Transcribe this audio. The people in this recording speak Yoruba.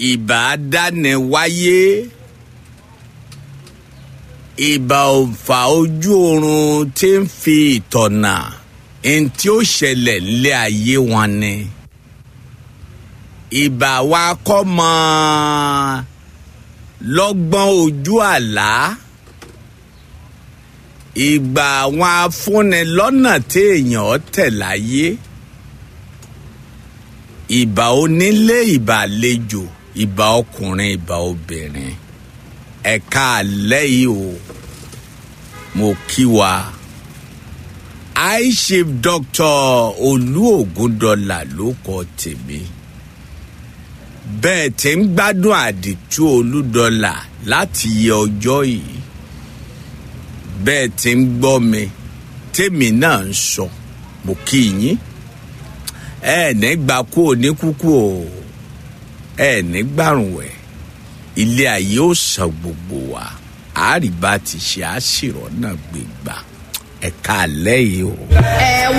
ìbà dáni wáyé ìbà òǹfà ojú oorun tí ń fi ìtọ̀nà ẹni tí ó ṣẹlẹ̀ nílé ayé wọn ni ìbà wa kọ́ mọ́ lọ́gbọ́n ojú àlá ìgbà àwọn afúnni lọ́nà téèyàn tẹ̀ láyé ìbà onílé ìbà àlejò ìbà ọkùnrin ìbà obìnrin ẹ̀ka àlẹ́ yìí o mo kí wa aishif dr olú ògúndọ̀là ló kọ tèmi bẹ́ẹ̀ tí ń gbádùn àdìtú olúdọ̀là láti yẹ ọjọ́ yìí bẹ́ẹ̀ tí ń gbọ́ mi tèmi náà ń sọ mo kí yín ẹ ní gbà kú òní kúkú o ẹ ní gbàrún wẹ̀ ilé ayé ó san gbogbo wa àárìbá ti ṣe àṣìrọ̀ náà gbégbá ẹ̀ka àlẹ́ yìí o. ẹ